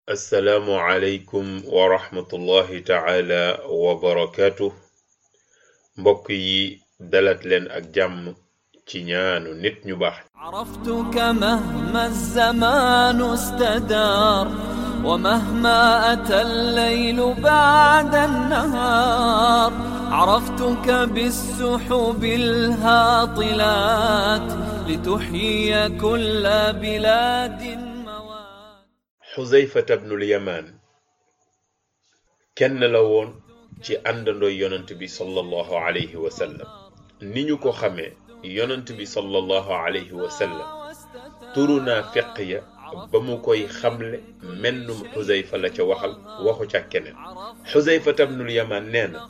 assalaamu aleykum wa rahmatullahi taala wa barakaatu mbokk yi dalat leen ak jàmm ci ñaanu nit ñu baax عرفتك مهما الزمان استدار ومهما أتى الليل بعد النهار عرفتك بالسحب الهاطلات لتحيي كل بلاد موات xuzayfata bnul yamaan kenn la woon ci àndandooy yonant bi sallallahu alayhi wa sallam ni ñu ko xamee yonant bi sallallahu alayhi wa sallam turu naa feq ya ba mu koy xamle mennum xuzayfa la ca waxal waxu ca keneen xuzayfata bnul yamaan nee na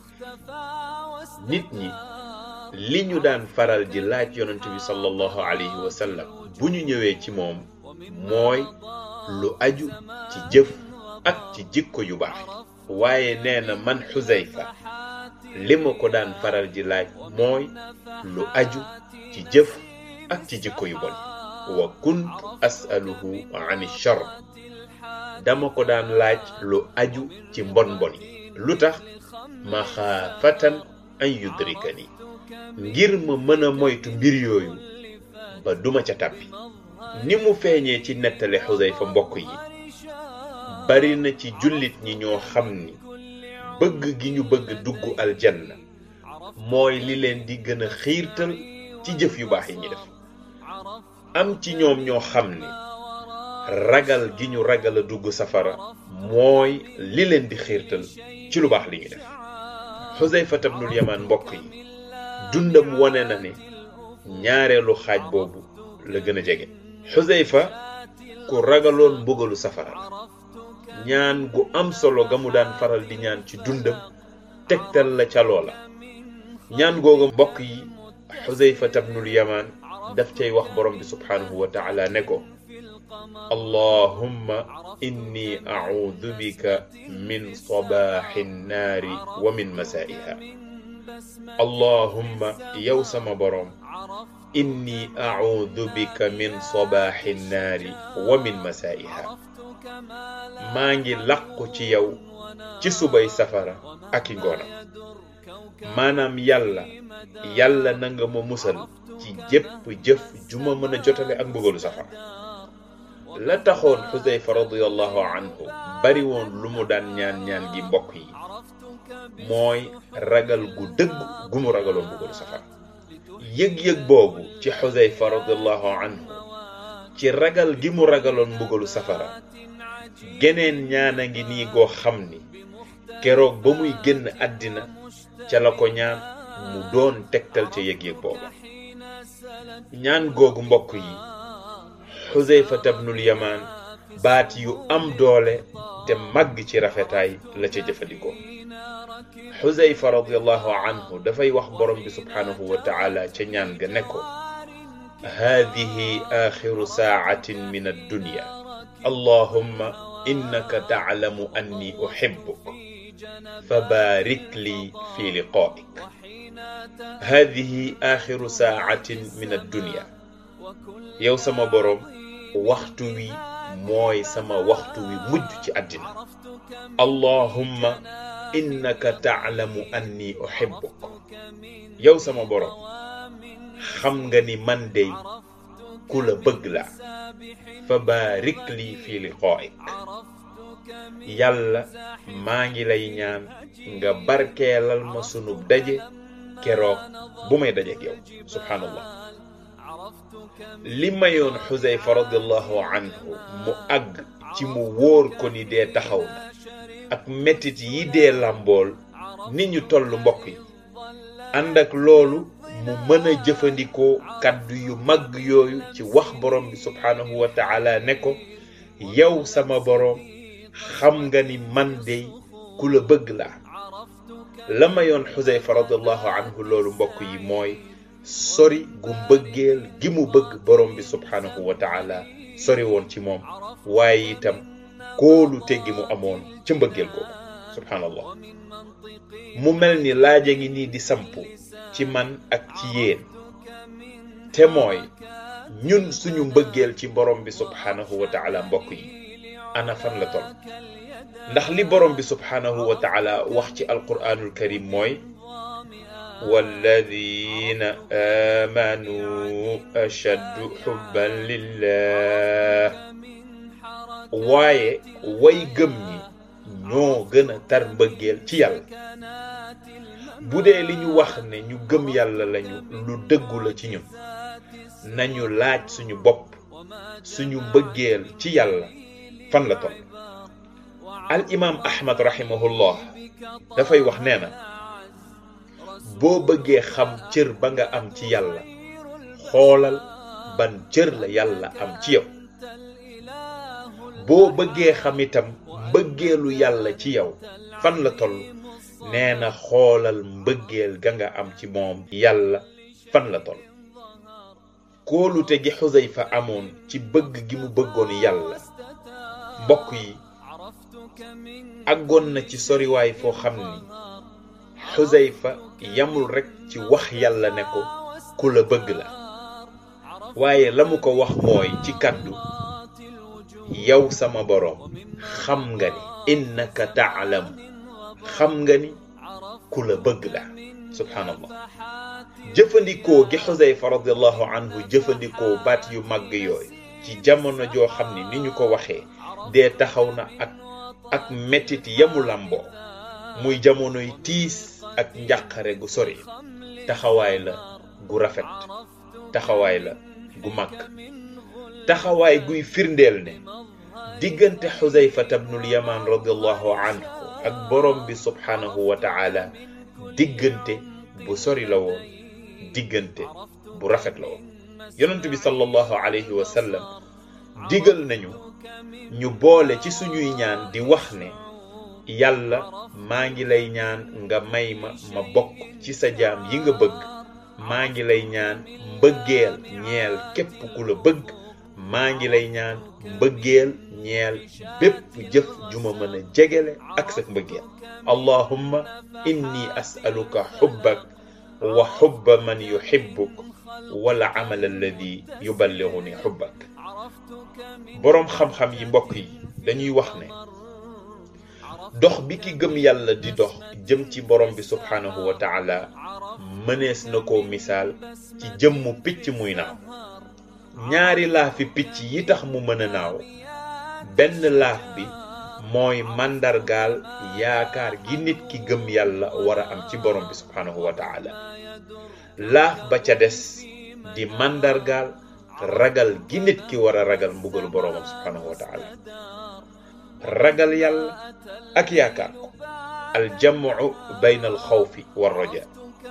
nit ñi li ñu daan faral di laaj yonant bi sallallahu alayhi wa sallam bu ñu ñëwee ci moom mooy lu aju ci jëf ak ci jikko yu baax waaye nee na man xuzayfa li ma ko daan faral di laaj mooy lu aju ci jëf ak ci jikko yu bon wa kuntu asaluhu an char dama ko daan laaj lu aju ci mbon mbon yi lu tax maxaafatan an yudrikani ngir ma mën a moytu mbir yooyu ba duma ca tàbbi ni mu feeñee ci nettali xusayfa mbokk yi bari na ci jullit ñi ñoo xam ni bëgg gi ñu bëgg dugg aljanna mooy li leen di gën a xiirtal ci jëf yu baax yi ñi def am ci ñoom ñoo xam ni ragal gi ñu ragal a dugg safara mooy li leen di xiirtal ci lu baax li ñu def xusayfa tabnul yamaan mbokk yi dundam wone na ne ñaareelu xaaj boobu la gën a jege xuseyfa ku ragaloon mbugalu safara ñaan gu am solo ga mu daan faral di ñaan ci dundam tegtal la ca loola ñaan googu mbokk yi xuseyfa tabnul yamaan daf cay wax borom bi subhaanahu wa taala ne ko allahumma inni audu bika min sabaaxi nnaari wa min masaa'iha allahumma yow sama borom inni audu bika min sabaaxi nnaari wa min masaa'iha maa ngi làqu ci yow ci subay safara ak i ngoonam maanaam yàlla yàlla na nga ma musal ci jépp jëf ju ma mën a jotale ak mbugalu safara la taxoon xuseyfa radiallahu anhu bari woon lu mu daan ñaan ñaan gi mbokk yi mooy ragal gu dëgg gu mu ragaloon mbugalu safara yëg-yëg boobu ci xuseyfa radiallahu anhu ci ragal gi mu ragaloon mbugalu safara geneen ñaan a ngi nii goo xam ni keroog ba muy génn àddina ca la ko ñaan mu doon tegtal ca yëg-yëg boobu ñaan googu mbokk yi xuseyfa tabnul yamaan baat yu am doole te màgg ci rafetaay la ca jëfandikoo xuseyfa radiallahu anhu dafay wax borom bi subhaanahu wa taala ca ñaan ga ne ko haadihi axiru saacatin min addunya allahumma innaka taclamu anni uxibbuk fabaarik lii fi liqaa'ik haadihi axiru saacatin min addunya yow sama borom waxtu wi mooy sama waxtu wi mujj ci àddina allahumma innaka taalamu anni uhibbuk yow sama borom xam nga ni man dey ku la bëgg la fa baarik lii fi liqaa'ik yàlla maa ngi lay ñaan nga barkeelal ma sunub daje keroog bu may dajeek yow subhaanallah li mayoon xuseyfa radiallahu anhu mu àgg ci mu wóor ko ni dee taxaw na ak mettit yi dee làmbool ni ñu toll mbokk yi ànd ak loolu mu mën a jëfandikoo kàddu yu mag yooyu ci wax borom bi subhaanahu wa taala ne ko yow sama borom xam nga ni man dey ku la bëgg laa la mayoon xuseyfa radiallahu anhu loolu mbokk yi mooy sori gu mbëggeel gi mu bëgg borom bi subhaanahu wa taala sori woon ci moom waaye itam kóolu te gi mu amoon ca mbëggeel googu subhaanallah mu mel ni laaja ngi nii di sampu ci man ak ci yéen te mooy ñun suñu mbëggeel ci borom bi subhaanahu wa taala mbokk yi ana fan la toll ndax li borom bi subhanahu wa taala wax ci alquranul karim mooy walladina amanu ashaddu xubban lillah waaye way gëm ñi ñoo gën a tar mbëggeel ci yàlla bu dee li ñu wax ne ñu gëm yàlla lañu lu dëggu la ci ñun nañu laaj suñu bopp suñu mbëggeel ci yàlla fan la toll al imaam ahmad rahimahullah dafay wax nee na boo bëggee xam cër ba nga am ci yàlla xoolal ban cër la yàlla am ci yow boo bëggee xam itam mbëggeelu yàlla ci yow fan la toll nee na xoolal mbëggeel ga nga am ci moom yàlla fan la toll kóolute gi xusayfa amoon ci bëgg gi mu bëggoon yàlla mbokk yi àggoon na ci soriwaay foo xam ni xusayfa yamul rekk ci wax yàlla ne ko ku la bëgg la waaye la mu ko wax mooy ci kàddu yow sama boroom xam nga ni innaka taalam xam nga ni ku la bëgg la subhaanallah jëfandikoo gi xusayfa radiallahu anhu jëfandikoo baat yu màgg yooyu ci jamono joo xam ni ni ñu ko waxee dee taxaw na ak ak mettit yamu làmboo muy jamonoy tiis ak njàqare gu sori taxawaay la gu rafet taxawaay la gu màgg taxawaay guy firndeel ne diggante xusayfata bnul yaman radiallahu anhu ak borom bi subhaanahu wa taala diggante bu sori la woon diggante bu rafet la woon yonent bi sallallahu alayhi wa sallam digal nañu ñu boole ci suñuy ñaan di wax ne yàlla maa ngi lay ñaan nga may ma ma bokk ci sa jaam yi nga bëgg maa ngi lay ñaan mbëggeel ñeel képp ku la bëgg maa ngi lay ñaan mbëggeel ñeel bépp jëf ju ma mën a jegele ak sa mbëggeel allahumma inni as'aluka xubbak wa xubba man yuxibbuk wala amal alladi yuballiguni xubbak boroom xam-xam yi mbokk yi dañuy wax ne dox bi ki gëm yàlla di dox jëm ci borom bi subhaanahu wa taala mënees na ko misaal ci jëmmu picc muy naaw ñaari laafi picc yi tax mu mën a naaw benn laaf bi mooy màndargaal yaakaar gi nit ki gëm yàlla war a am ci borom bi subhaanahu wa taala laaf ba ca des di màndargaal ragal gi nit ki war a ragal mbugalu boroomam subhaanahu wa taala ragal yàlla ak yaakaar ko aljamu bayna alxawfi wa raja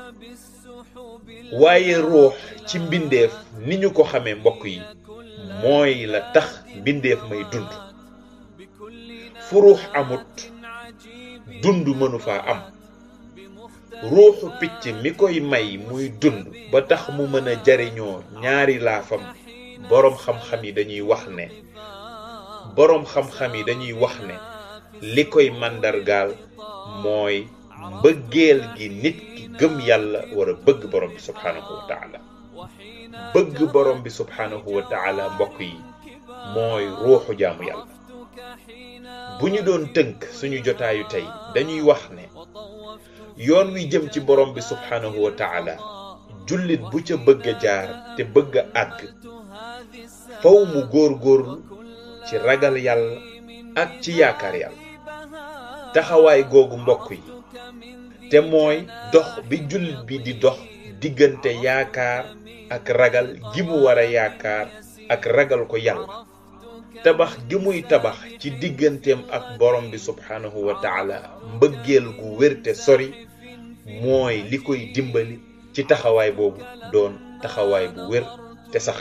waaye ruux ci mbindeef ni ñu ko xamee mbokk yi mooy la tax mbindeef may dund fu ruux amut dund mënu faa am ruuxu picc mi koy may muy dund ba tax mu mën a jariñoo ñaari laafam boroom xam-xam yi dañuy wax ne boroom xam-xam yi dañuy wax ne li koy màndargaal mooy mbëggeel gi nit ki gëm yàlla war a bëgg borom bi subhaanahu wa taala bëgg borom bi subhaanahu wa taala mbokk yi mooy ruuxu jaamu yàlla bu ñu doon tënk suñu jotaayu tey dañuy wax ne yoon wi jëm ci borom bi subhaanahu wa taala jullit bu ca bëgg a jaar te bëgg a àgg faw mu góor-góorlu ci ragal yàlla ak ci yaakaar yàlla taxawaay googu mbokk yi te mooy dox bi jullit bi di dox diggante yaakaar ak ragal gi mu war a yaakaar ak ragal ko yàlla tabax gi muy tabax ci digganteem ak borom bi subhaanahu wa taala mbëggeel gu wér te sori mooy li koy dimbali ci taxawaay boobu doon taxawaay bu wér te sax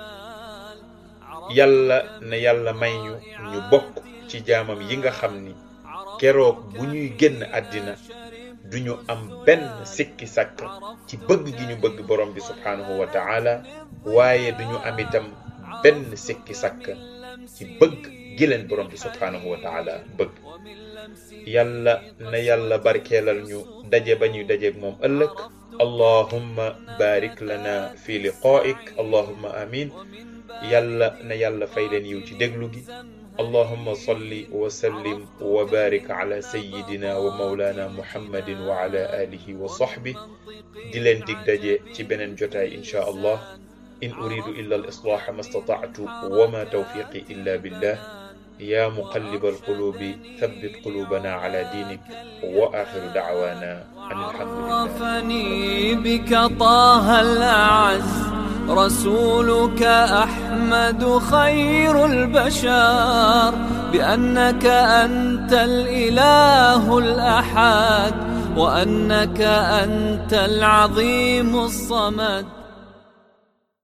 yàlla na yàlla may ñu ñu bokk ci jaamam yi nga xam ni keroog bu ñuy génn àddina duñu am benn sikki sàkk ci bëgg gi ñu bëgg borom bi subhaanahu wa taala waaye duñu am itam benn sikki sàkk ci bëgg gi leen borom bi subhaanahu wa taala bëgg yàlla na yàlla barkeelal ñu daje ba ñuy dajeeg moom ëllëg allahumma barik lana fi liqaa'ik allahumma amin yàlla na yàlla fay leen yiw ci déglu gi allahumma salli wa sallim wa barik ala sayyidina wa mawlana muhammadin wa ala alihi wa sahbi di leen dig daje ci beneen jotaay inchaa allah in uridu illa al islaha ma stata'tu wa ma tawfiqi illa billah ya muqallib alqulubi thabbit qulubana ala dinik wa akhiru da'wana an alhamdulillah عرفني بك طه الأعز رسولك أحمد خير البشر بأنك أنت الإله الأحد وأنك أنت العظيم الصمد